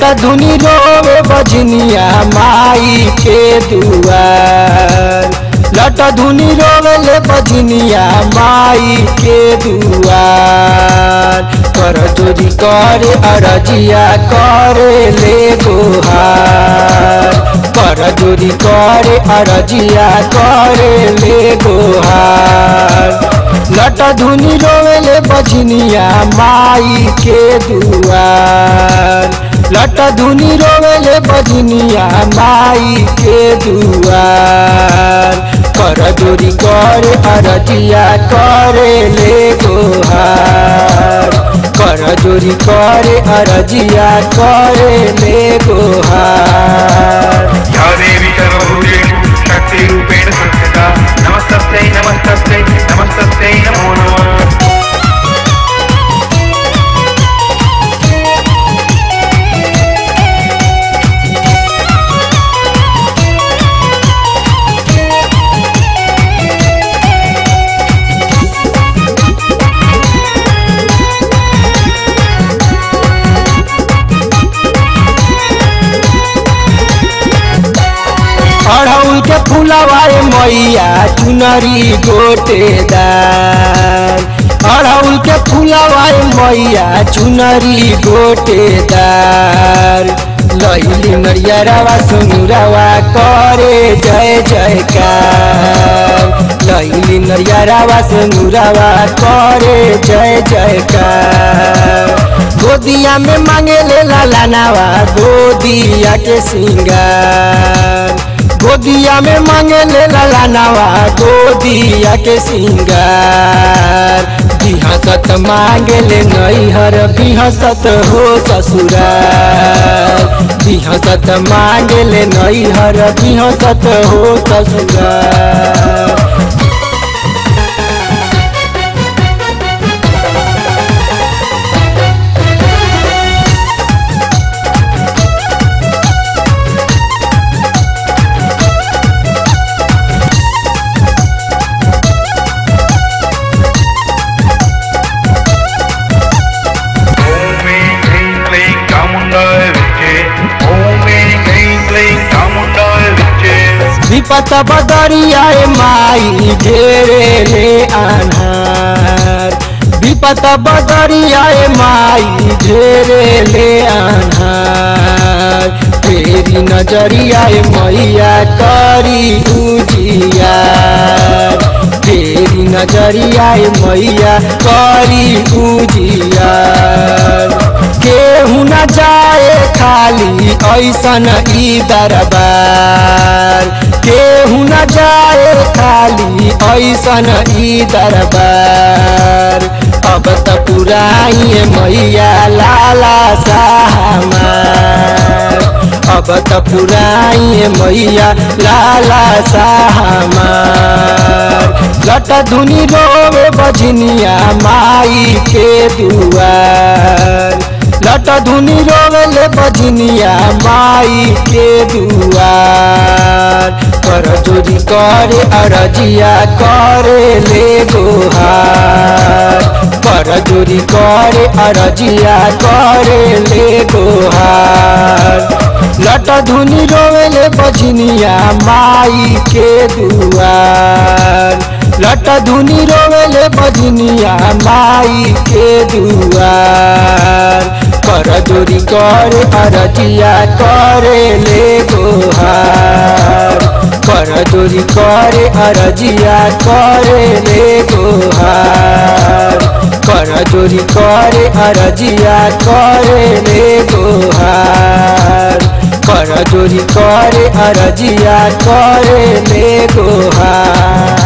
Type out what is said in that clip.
लट धुनी रोवे बजनिया माई के दुआर लट धुनी रोवे ले बजनिया माई के दुआर कर चोरी करे अरजिया करे ले गोहार कर चोरी करे अरजिया करे ले गोहार लट धुनी रोवेले बजनिया माई के दुआर लट धुनी रोवेले बजनिया माई के दुआर कर जोरी कर अरजिया करे ले गोहार कर जोरी करे अरजिया करे ले गोहार या देवी सर्वभूतेषु शक्तिरूपेण संस्थिता नमस्तस्यै नमस्तस्यै नमस्तस्यै नमो नमः अड़हुल के फुलवाए मैया चुनरी गोटेदार अड़हुल के फुलवाए मैया चुनरी गोटेदार लैली नरियरवा सुनुरवा करे जय जयकार लैली नरियरवा सुनुरवा करे जय जयकार गोदिया में मांगे ले लाला नावा गोदिया के सिंगार गोदिया में मांगे ले लाला नावा गोदिया के सिंगार बिहसत मांगे ले नैहर बिहसत हो ससुरार बिहसत मांगे ले नैहर बिहसत हो ससुरार ॐ ऐं ह्रीं क्लीं चामुण्डाय विद्ये ॐ ऐं ह्रीं क्लीं चामुण्डाय विद्ये विपत बदरियाए माई घेरे ले आन्हार विपत बदरियाए माई घेरे ले आन्हार तेरी नजरियाए मैया करी उजियार तेरी नजरियाए मैया करी उजियार केहू न जाए खाली ऐसन ई दरबार केहू न जाए खाली ऐसन ई दरबार अब त पुराइए मैया लाला साहमार अब त पुराइए मैया लाला साहमार लट धुनी रोवे बजनिया माई के दुआर लट धुनी रोवेले बजनिया माई के दुआर कर जोरी करे अरजिया करे ले गोहार कर जोरी करे अरजिया करे ले गोहार लट धुनी रोवेले बजनिया माई के दुआर लट धुनी रोवेले बजनिया माई के दुआर कर जोरी कर अरजिया करे ले गोहार कर जोरी करे अरजिया करे ले गोहार कर जोरी करे अरजिया करे ले गोहार कर जोरी करे अरजिया करे ले गोहार